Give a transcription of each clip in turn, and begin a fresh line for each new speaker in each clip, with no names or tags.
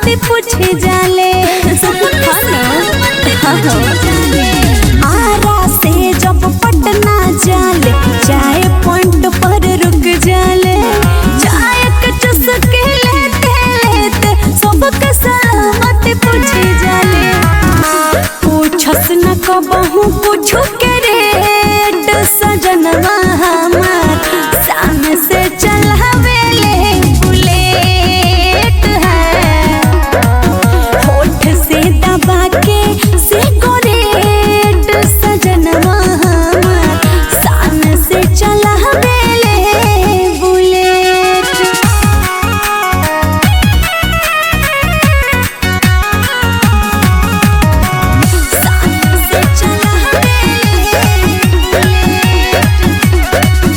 मत पूछे जाले आरा से जब पटना जाले चाय पॉइंट पर रुक जाले चाय के चुस्के लेते लेते सबके सलामत पूछे जाले पूछस न कबहू पूछू के रेट सजनवा हमार सामने से चलावेले बुलेट है होठ से दबा के सिगरेट सजनवा हमार सामने से चलावेले बुलेट सामने से चलावेले बुलेट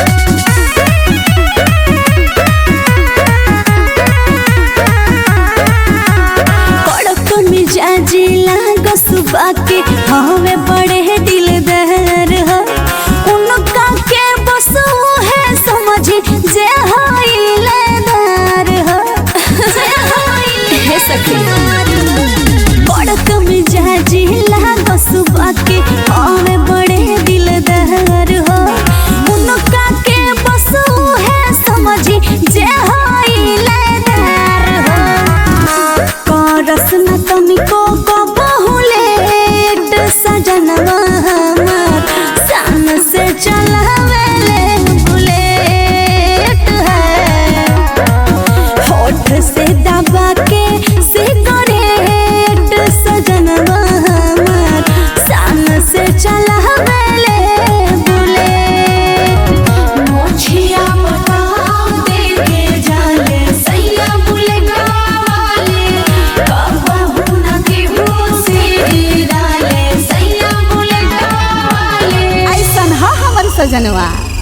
कड़क मिजाजी लाग सुबह के हवे बड़े दिलदार हो उनका के बस वो है समझी जे होइलेदार हो हे सखी कड़क मिजाजी लाग सुबह के हवे बड़े दिलदार हो उनका के बस वो है समझी जे होइलेदार हो करस न तनिको कबहू लेट सजनवा हमार सान से चलावेले बुलेट है होठ से दबा के सिगरेट सजनवा हमार सान से चलावेले बुलेट मोछिया बताओ देखे जाले सैया बुलेगा वाले कबहू न केहू से डाले सैया बुलेगा वाले
ऐसन ह हमर सजनवा